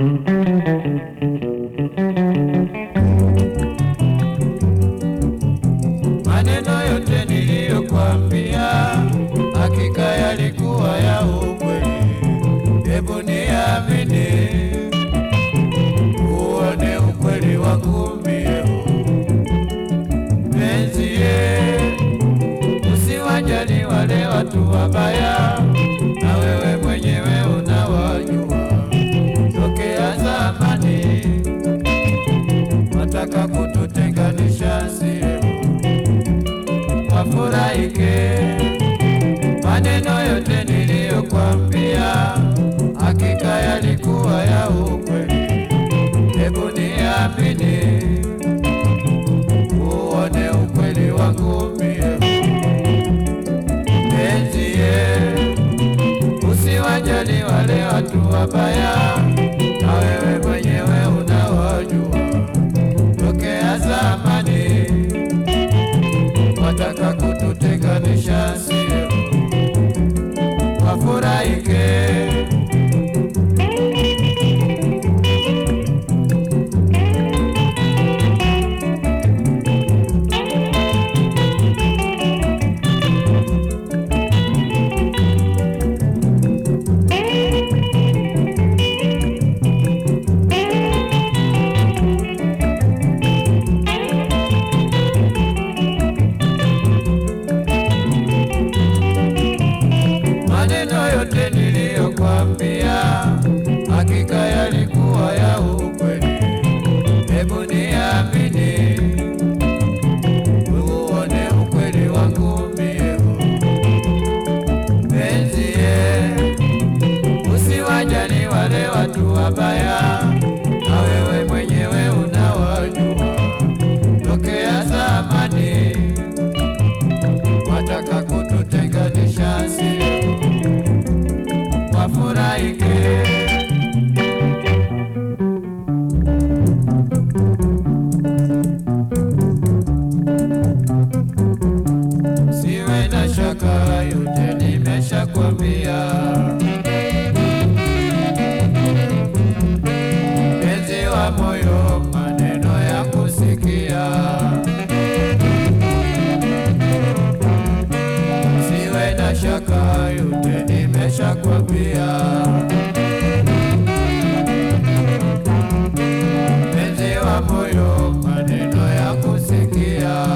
Maneno yote niliyokwambia hakika yalikuwa ya ukweli, hebu niamini, uone ukweli wangu mie. Penzie, usiwajali wale watu wabaya, na wewe mwenyewe unawajua tokea zamani, wataka kututenganisha sio wafurahike. Maneno yote niliyokwambia hakika yalikuwa ya ukweli, hebu niamini, uone ukweli wangu mie. Penzie, usiwajali wale watu wabaya, na wewe mwenyewe unawajua tokea zamani wataka kututenganisha, sio wafurahike. Maneno yote niliyokwambia hakika yalikuwa ya ukweli, hebu niamini, uone ukweli wangu mie. Penzie, usiwajali wale watu wabaya, na wewe mwenyewe unawajua tokea zamani, wataka kututenganisha, sio wafurahike. Siwe na shaka, yote nimeshakwambia. Mpenzi wa moyo, maneno ya kusikia. Siwe na shaka, yote nimeshakwambia. Mpenzi wa moyo, maneno ya kusikia.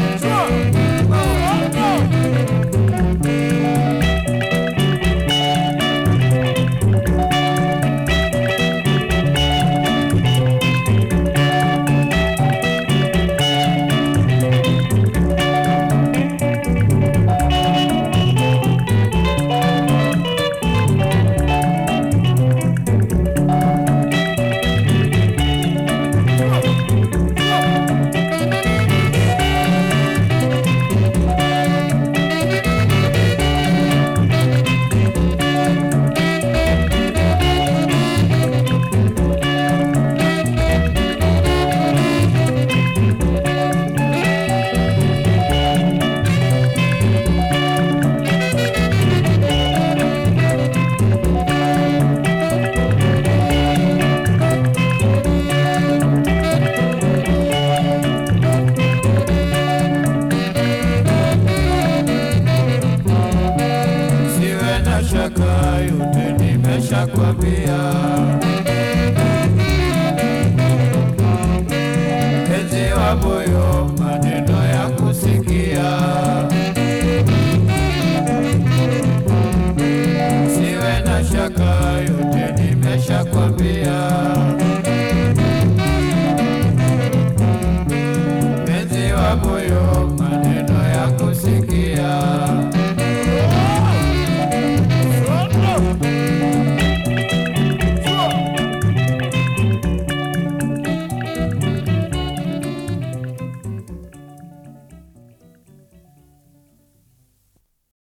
Siwe na shaka, yote nimeshakwambia. Mpenzi wa moyo, maneno ya kusikia. Siwe na shaka, yote nimeshakwambia. Mpenzi wa moyo